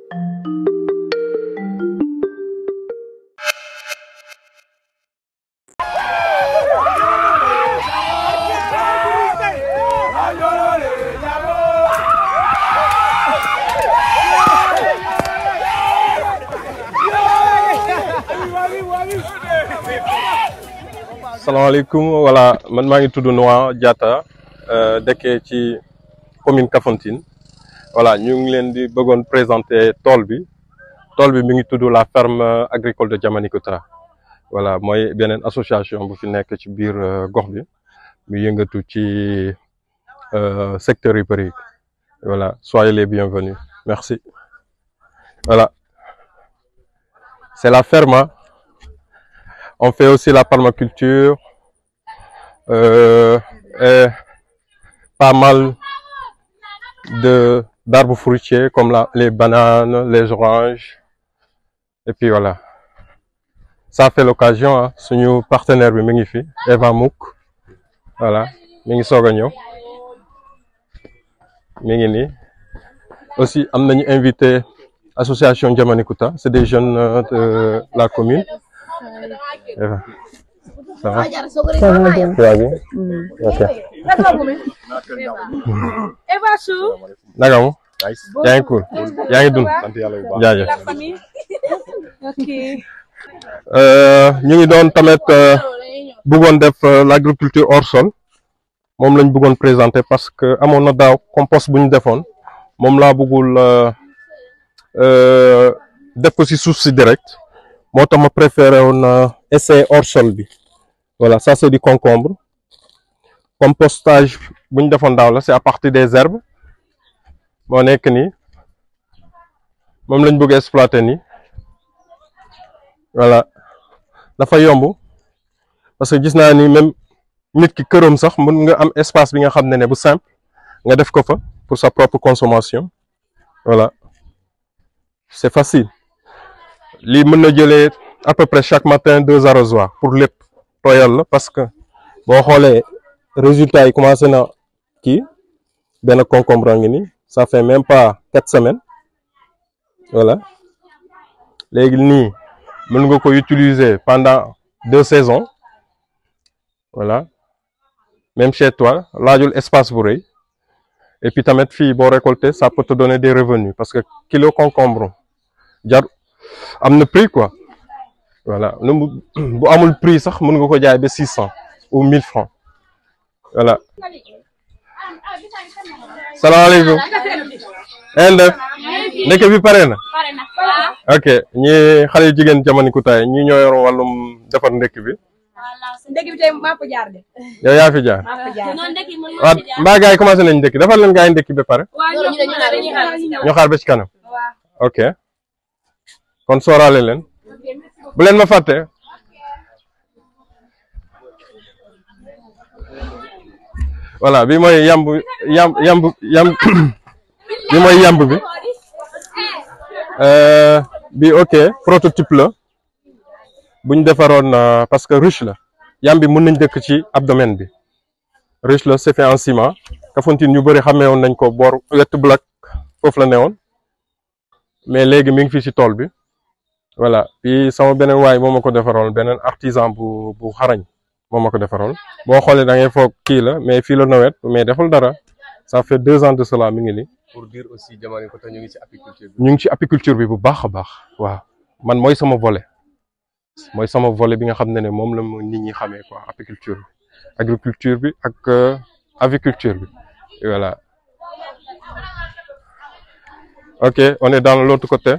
salaamaaleykum voilà man maa ngi tudd Noa Diatta dëkkee ci commune Kafountine voilà ñu ngi leen di bëggoon présenter tool bi tool bi mi ngi tudd la ferme agricole de Diamanikounda voilà mooy beneen association bu fi nekk ci biir gox bi mu yëngatu ci secteur yu bëri voilà soyez les bienvenus merci voilà c'est la ferme on fait aussi la permaculture euh, et pas mal de d'arbres fruitiers comme la, les bananes, les oranges. Et puis voilà. Ça fait l'occasion, hein, suñu partenaire bi mi ngi fi Eva Mouk voilà mi ngi soog a ñëw mi ngi nii aussi am nañu invité association Diamanikounda c'est des jeunes euh, de la commune Eva. Ça va? Ça va bien. Tu vas bien? Ok. Eva Chou. Naka mu? yaa ngi cool. yaa ngi dund. jaajëf. La famille. Ok. ñu ngi doon tamit bëggoon def l'agriculture hors sol moom lañ bëggoon présenter parce que amoon na daaw compost bu ñu defoon moom laa bëggul def ko ci suuf si direct moo tax ma préféré woon essayer hors sol bi voilà ça c'est du concombre compostage bu ñu defoon daaw la c'est à partir des herbes moo nekk nii moom lañ bëgg exploiter nii voilà dafa yomb parce que gis naa ni même nit ki këram sax mën nga am espace bi nga xam ne ne bu simple nga def ko fa pour sa propre consommation voilà c'est facile lii mën na jëlee à peu près chaque matin deux arrosoirs pour lépp tooyal la parce que boo xoolee résultat yi commencé na kii benn concombre ngi nii ça fait même pas quatre semaines voilà léegi nii mën nga ko utiliser pendant deux saisons voilà même chez toi laajul espace bu rëy et puis tamit fii boo récolter ça peut te donner des revenus parce que kilo concombre jar am na prix quoi voilà nu bu amul prix sax mën nga ko jaay ba six cents ou mille francs voilà salaamaaleykum en def ndeke bi pare na ok ñi xale yu jigéen Diamanikounda ñi ñoo yor wàllum defar ndekki bi Ndekki bi tey maa ko jaar de. yow yaa fi jaar maa ko jaar. waaw mbaa gars yi commencé nañ ndekki defar leen gars yi ndekki ba pare waaw ñu ne ñu ne dañuy xaar si ñoom. ñu xaar ba ci kanam waaw. ok kon sooraale leen bu leen ma fàtte voilà bi mooy yamb yamb yamb yamb bi mooy yamb bi Euh, bi ok prototype la buñ defaroon euh, parce que ruche la yam bi mën nañ dëkk ci abdomen bi ruche la c'est fait en ciment Kafountine ñu bëri xamee woon nañ ko boor wett black foofu la newoon mais léegi mi ngi fii ci tool bi voilà puis sama beneen waay moo ma ko defaroon beneen artisan bu bu xarañ moo ma ko defaroon boo xoolee da ngay foog kii la mais fii la nawet mais deful dara ça fait deux ans de cela mi ngi nii pour dire aussi Diamanikounda ñu ngi ci apiculture bi. ñu ngi ci apiculture bi bu baax a baax waaw man mooy sama volet mooy sama volet bi nga xam ne ne moom la ma nit ñi xamee quoi apiculture bi agriculture bi ak euh, aviculture bi Et voilà ok on est dans l'autre côté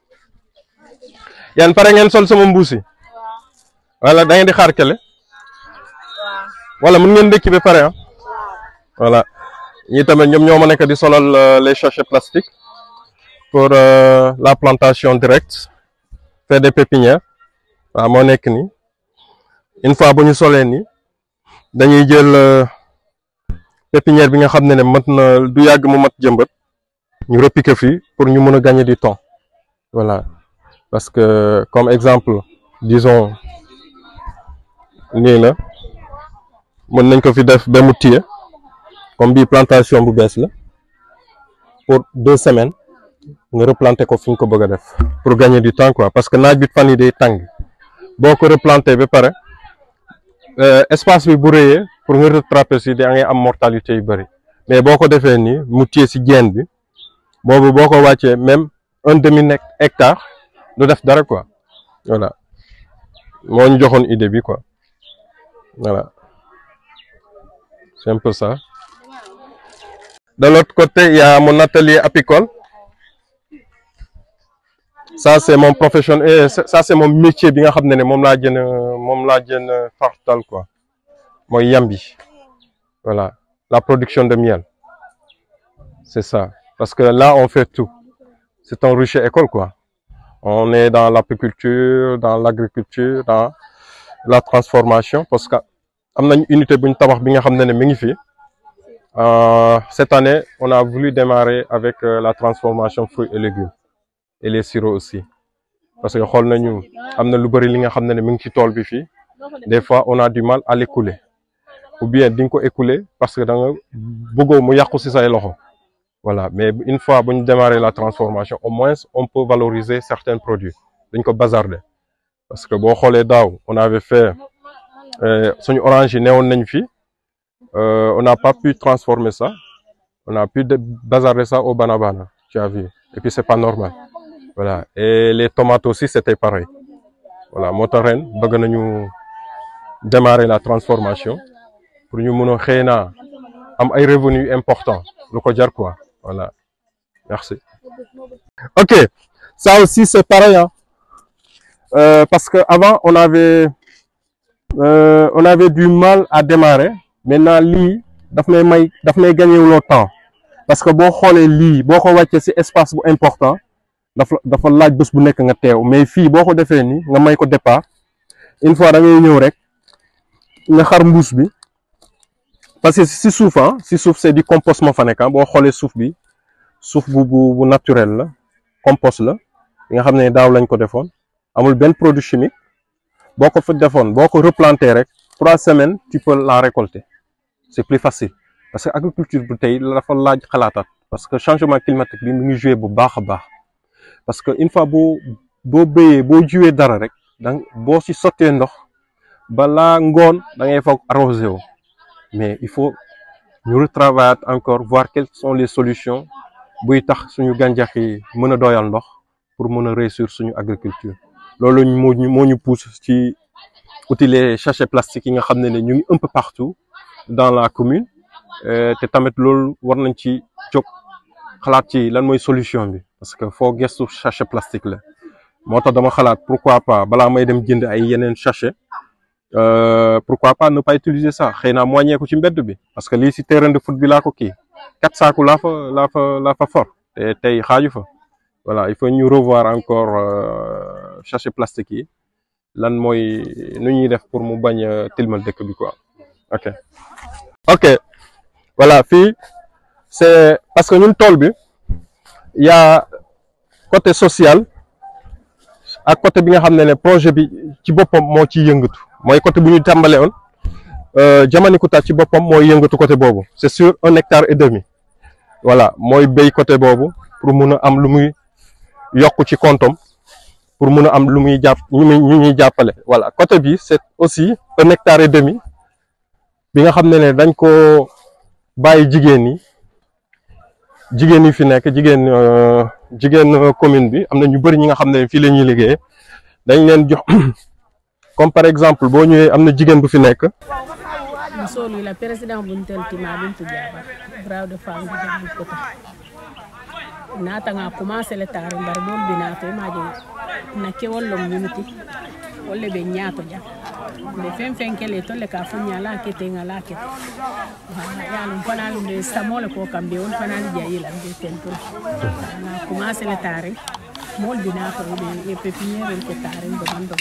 yan pare ngeen sol sama mbuus yi wala da ngeen di xaar kele wala mun ngeen ndékki ba pare ah voilà ñi tamit ñoom ñoo ma nekk di solal euh, les sachets plastiques pour euh, la plantation directe faire des pépinières waaw moo nekk nii une fois bu ñu solee nii dañuy jël euh, pépinière bi nga xam ne ne mat na du yàgg mu mat jëmbat ñu repiquer fii pour ñu mën a gagner du temps voilà parce que comme exemple disons nii la mën nañ ko fi def ba mu tiye comme bii plantation bu bees la pour deux semaines nga replanter ko fi nga ko bëgg a def pour gagner du temps quoi parce que naaj bi fan yi day tàng boo ko replanter ba pare espace bi bu rëyee pour nga rattraper si da ngay am mortalité yu bëri mais boo ko defee nii mu téye si jeen bi boobu boo ko wàccee même un demi hectare du def dara quoi voilà moo ñu joxoon idée bi quoi voilà c'est un peu ça de l'autre côté il y a mon atelier apicole ça c'est mon profession et ça c'est mon métier bi nga xam ne ne moom laa jën moom laa jën fartal quoi mooy yambi voilà la production de miel c'est ça parce que là on fait tout c'est un rucher école quoi on est dans l'apiculture dans l'agriculture dans la transformation parce que am nañ unité bu ñu tabax bi nga xam ne ne mi ngi fi cette année on a voulu démarrer avec la transformation fruits et légumes et les sirops aussi parce que xool nañu am na lu bëri li nga xam ne ne mi ngi ci tool bi fii des fois on a du mal à l'écouler ou bien di nga ko écouler parce que da nga bëggoo mu yàqu ci say loxo voilà mais une fois bu ñu démarrer la transformation au moins on peut valoriser certains produits dañ ko bazarder parce que boo xoolee daaw on avait fait suñu orange yi newoon nañ fi on n'a pas pu transformer ça on a pu bazarder ça au banabana tu as vu et puis c'est pas normal voilà et les tomates aussi c'était pareil voilà moo tax ren bëgg nañu démarrer la transformation pour ñu mën a xëy na am ay revenus importants lu ko jar quoi voilà merci ok ça aussi c'est pareil hein euh, parce que avant on avait euh, on avait du mal à démarrer maintenant lii daf may may daf may gagner loo temps parce que boo xoolee lii boo ko wàccee ci espace bu important dafa dafa laaj bés bu nekk nga teew mais fii boo ko defee nii nga may ko départ une fois da ngay ñëw rek nga xar mbuus bi parce que ci suuf ah ci suuf c'est du compost moo fa nekk boo xoolee suuf bi suuf bu bu bu naturel la compost la nga xam ne daaw lañ ko defoon amul benn produit chimique boo ko fa defoon boo ko replanter rek trois semaines tu peux la récolter c'est plus facile parce que agriculture bu tey dafa laaj xalaataat parce que changement climatique bi mu ngi jouer bu baax a baax parce que une fois boo boo béyee boo jiwee dara rek dang boo ci sottee ndox balaa ngoon da ngay foog arrosé wu mais il faut ñu retravailler encore voir quelles sont les solutions buy tax suñu gàncax yi mën a doyal ndox pour mën a réussir suñu agriculture loolu moo ñu moo ñu pousse ci utiliser sachets plastiques yi nga xam ne ne ñu ngi un peu partout dans la commune te tamit loolu war nañ ci jóg xalaat ci lan mooy solution bi parce que foo gestu sachet plastique la moo tax dama xalaat pourquoi pas balaa may dem jënd ay yeneen sachet pourquoi pas ne pas utiliser ça xëy naa moññee ko ci mbedd bi parce que lii si terrain de foot bi laa ko kii quatre saaku laa fa laa fa laa fa for te tey xaaju fa voilà il faut ñu revoir encore sachet plastique yi lan mooy nu ñuy def pour mu bañ a tilmal dëkk bi quoi ok ok voilà fii c'est parce que ñun tool bi y a côté social ak côté bi nga xam ne ne projet bi ci boppam moo ciy yëngatu mooy côté bu ñu tàmbalee woon Jamanikuta ci boppam mooy yëngatu côté boobu c'est sur un hectare et demi voilà mooy béy côté boobu pour mun a am lu muy yokk ci kontom pour mun a am lu muy jàpp ñu muy ñu ñuy jàppale voilà côté bi c'est aussi un hectare et demi bi nga xam ne ne dañ ko bàyyi jigéen ñi jigéen yi fi nekk jigéen jigéen commune bi am na ñu bëri ñi nga xam ne fii la ñuy liggéey dañ leen jox comme par exemple boo ñëwee am na jigéen bu fi nekk musolu la président bunteltima bintu jabar braw de femme bi jam ko ta nata nga commencé le tare mbar mol bi nato maje na ke wollom minute wolle be nyaato jam le fen fen kele to le ka funya la kete nga la kete ya lum fana lum de samole ko kambe on fana li jayi la be ten to na commencé le tare mol bi nato be e pepiniere ke tare do mando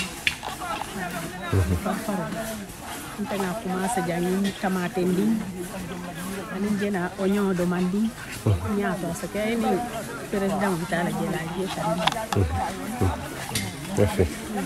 farfaro nte nga commencé jangin tomate ndin anin jena oignon do mandi ñaato so ke ni président vitala jela je tandi Merci.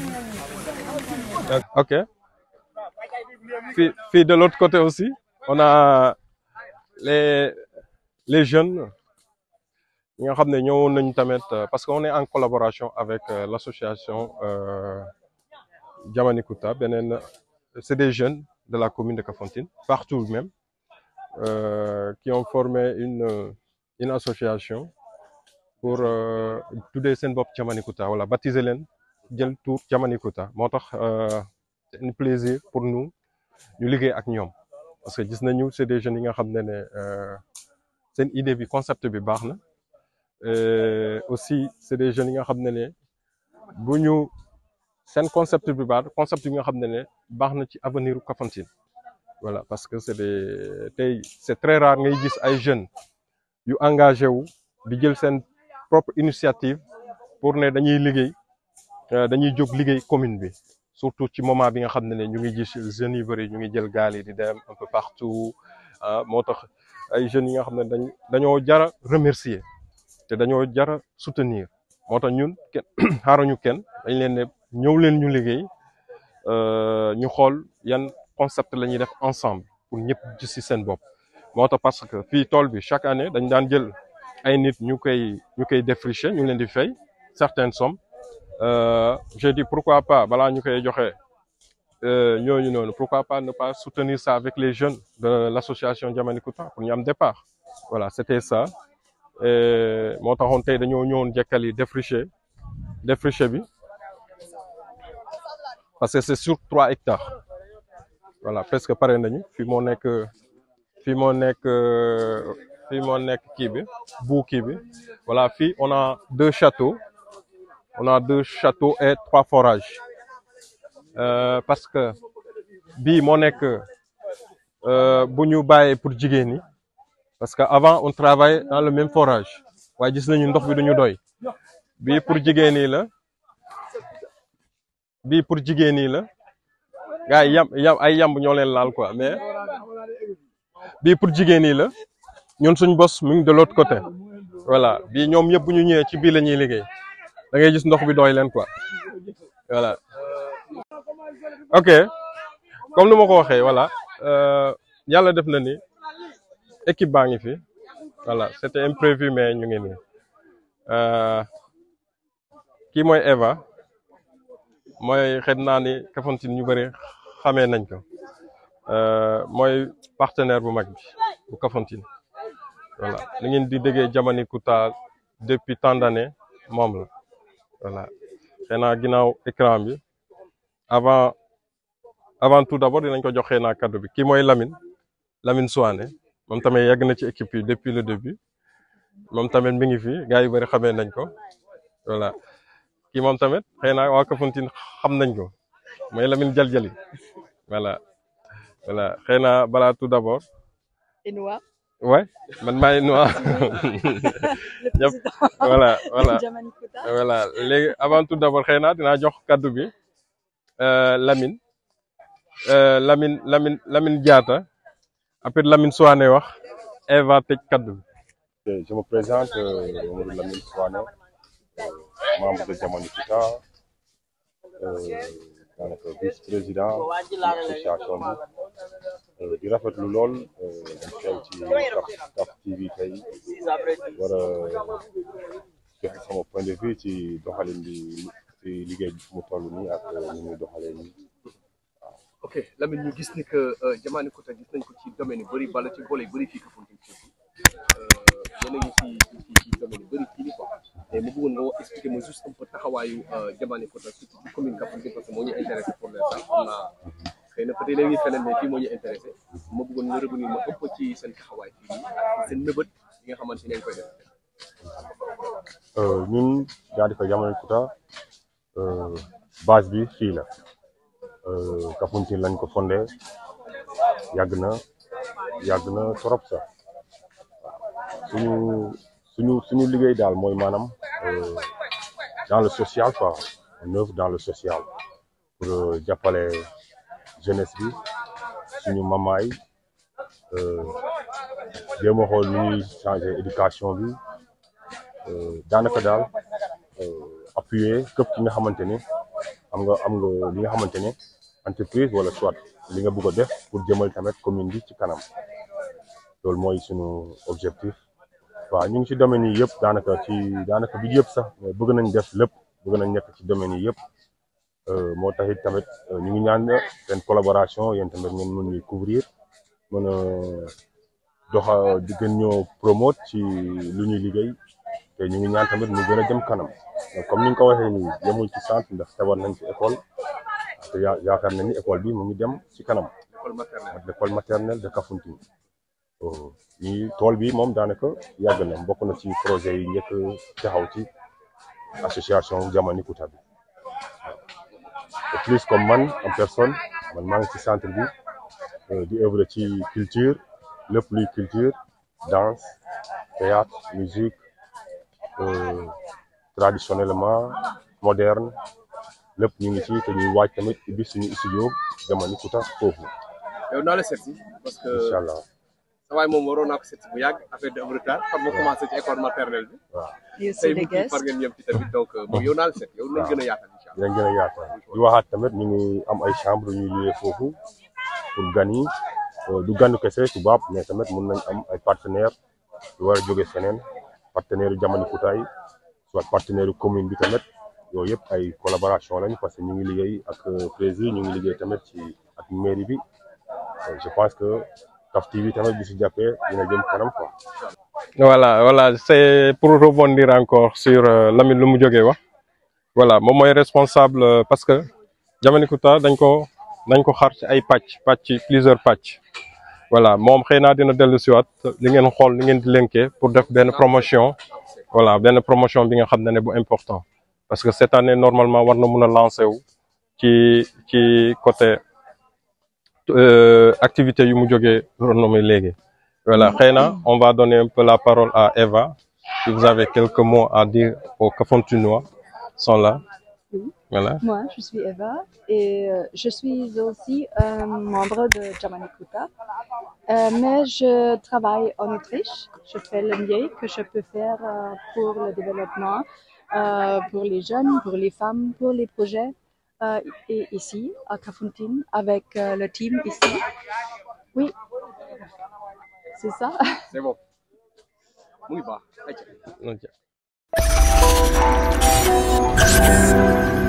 Ok. Puis, puis de l'autre côté aussi, on a les, les jeunes, ñi nga xam ne ñëwoon nañu tamit parce que on est en collaboration avec l'association Jamanikuta beneen c'est des jeunes de la commune de Kafountine partout même euh, qui ont formé une une association pour tuddee seen bopp Jamanikuta wala baptiser leen jël tour Jamanikuta moo tax c'est un plaisir pour nous ñu liggéey ak ñoom parce que gis nañu c'est des jeunes yi nga xam ne ne seen idée bi concept bi baax na aussi c'est des jeunes yi nga xam ne ne bu ñu seen concept bi baax concept bi nga xam ne ne baax na ci avenir u Kafountine voilà parce que c'est des tey c'est très rare ngay gis ay jeunes yu engagé wu di jël seen propre initiative pour ne dañuy liggéey dañuy jóg liggéey commune bi surtout ci moment bi nga xam ne ne ñu ngi gis jeunes yu bëri ñu ngi jël gaal yi di dem un peu partout ah moo tax ay jeunes yi nga xam ne dañ dañoo jara remercier te dañoo jara soutenir moo tax ñun kenn xaaruñu kenn dañ leen ne ñëw leen ñu liggéey ñu xool yan concept la ñuy def ensemble pour ñëpp gis ci seen bopp moo tax parce que fii tool bi chaque année dañ daan jël ay nit ñu koy ñu koy défricher ñu leen di fay certaines sommes j'ai dit pourquoi pas balaa ñu koy joxe ñooñu noonu pourquoi pas ne pas soutenir ça avec les jeunes de l'association Jamanikuta pour ñu am départ voilà c'était ça moo taxoon tey dañoo ñëwoon jekkali défricher défricher bi parce que c'est sur trois hectares voilà presque pare nañu fii moo nekk fii moo nekk fii moo nekk kii bi bu kii bi voilà fii on a deux châteaux on a deux châteaux et trois forages euh, parce que bii moo nekk bu ñu bàyyee pour jigéen ñi parce que avant on travaille dans le même forage waaye gis nañu ndox bi duñu doy bii pour jigéen ñi la bii pour jigéen ñi la gars yi yam yam ay yamb ñoo leen laal quoi mais bii pour jigéen ñi la ñun suñ bos mu ngi de l'autre côté voilà bii ñoom yëpp bu ñu ñëwee ci bii la ñuy liggéey da ngay gis ndox bi doy leen quoi voilà ok comme ni ma ko waxee voilà yàlla def na ni équipe baa ngi fi voilà c'était imprévu mais ñu ngi nii kii mooy Eva mooy xet naa ni Kafountine ñu bëri xamee nañ ko mooy partenaire bu mag bi bu Kafountine voilà ni ngeen di déggee Jamanikuta depuis tant d'années moom la voilà xëy na ginnaaw écran bi avant avant tout d'abord dinañ ko jox xëy na kaddu bi kii mooy Lamine Lamine Souane moom tamit yàgg na ci équipe yi depuis le début moom tamit mi ngi fi gars yu bëri xamee nañ ko voilà kii moom tamit xëy na waa Kafountine xam nañ ko mooy Lamine Jaljali voilà voilà xëy na balaa tout d'abord Enoua. ouais man maay Enoua ñëpp voilà voilà Jamanikuta. voilà léegi avant tout d'abord xëy na dinaa jox kaddu bi Lamine Lamine Lamine Lamine Diatta après Lamine Souane wax Eva tëj kaddu bi. Je me présente, euh, Mamadou Lamine Souane, euh, membre de Jamanikuta, euh, daanaka vice-président de l'association bi euh, di rafetlu lool euh, dañ teew ci Kaf Kaf TV tey war a joxe sama point de vue ci doxalin bi ci liggéey bi fu mu toll nii ak ni muy doxalee nii. ok Lamine ñu gis ni que Jamanikuta gis nañ ko ci domaine yu bëri bala ci volet yu bëri fii Kafountine surtout yéen a ngi ci ci ci domaine yu bëri fii nii quoi mais ma bëggoon nga wax expliquer ma juste un peu taxawaayu Jamanikuta surtout ci commune Kafountine parce que moo ñu intéressé pour l'instant xam naa xëy na peut-être léegi feneen mais fii moo ñu intéressé ma bëggoon nga revenir ma ëpp ci seen taxawaay fii nii ak seen nëbët yi nga xamante ne ngeen koy def. Euh, ñun Jaadika Jamanikuta euh, base bi fii la euh, Kafountine lañ ko fondé yàgg na yàgg na trop sax suñu suñu suñu liggéey daal mooy maanaam euh, dans le social quoi on œuvre dans le social pour euh, jàppale jeunesse bi suñu mamaay euh, jéem a xool nu ñuy changer éducation bi euh, daanaka daal euh, appuyer képp ki nga xamante ni am nga am nga li nga xamante ne entreprise wala soit li nga bëgg a def pour jëmal tamit commune bi ci kanam loolu mooy suñu objectif waaw ñu ngi ci domaine yi yëpp daanaka ci daanaka bi yëpp sax mais bëgg nañ def lépp bëgg nañ nekk ci domaine yi yëpp moo taxit tamit ñu ngi ñaan seen collaboration yéen tamit ngeen mën ñuy couvrir mën a doxa di gën ñoo promote ci lu ñuy liggéey te ñu ngi ñaan tamit mu gën a jëm kanam comme ni nga ko waxee nii yemuñ ci centre ndax tabar nañ ci école te yaa yaakaar nañ ni école bi mu ngi dem ci kanam école maternelle l'école maternelle de Kafountine ñi tool bi moom daanaka yàgg na bokk na ci projet yi njëkk taxaw ci association Jamanikouta bi et plus comme man en personne man maa ngi ci centre bi di œuvre ci culture lépp luy culture danse théâtre musique traditionnellement moderne lépp ñu ngi ci te ñuy waaj tamit ubbi suñu studio Jamanikouta foofu yow naa la seet si parce que incha allah sa waay moom waroon naa ko seet si bu yàgg affaire de am retard xam nga commencé ci école maternelle bi waaw You tey see the mu kii guest. far ngeen ñëm ci tamit donc moom yow naa la seet yow nañ gën a yaatal incha allah dinañ gën a yaatal di waxaat tamit ñu ngi am ay chambre ñuy loué foofu pour gan yi du ganu kese tubaab mais tamit mun nañ am ay partenaire yu war a jóge feneen partenaire yu Jamanikouta yi soit partenaire yu commune bi tamit yooyu yëpp ay collaboration lañu parce que ñu ngi liggéey ak président ñu ngi liggéey tamit ci ak mairie bi je pense que Kaf TV tamit bi si jàppee dina jëm kanam quoi. voilà voilà c'est pour rebondir encore sur euh, Lamine lu mu jógee wax voilà moom mooy responsable euh, parce que Jamanikouta dañ ko dañ ko xar ci ay pàcc pàcc plusieurs pàcc voilà moom xëy naa dina dellu siwaat li ngeen xool li ngeen di lënkee pour def benn promotion voilà benn promotion bi nga xam ne ne bu important parce que cette année normalement war na mun a lancer wu ci ci côté euh, activité yu mu jógee renommé léegi voilà xëy na on va donner un peu la parole à Eva si vous avez quelques mots à dire aux Kafontinois sont là voilà Moi, je suis Eva et euh, je suis aussi un membre de Jamanikouta. Euh, mais je travaille en Autriche. Je fais le mieux que je peux faire euh, pour le développement, euh, pour les jeunes, pour les femmes, pour les projets. euh, et ici, à Kafountine, avec euh, le team ici. Oui, c'est ça. c'est bon mu ngi baax ayca ok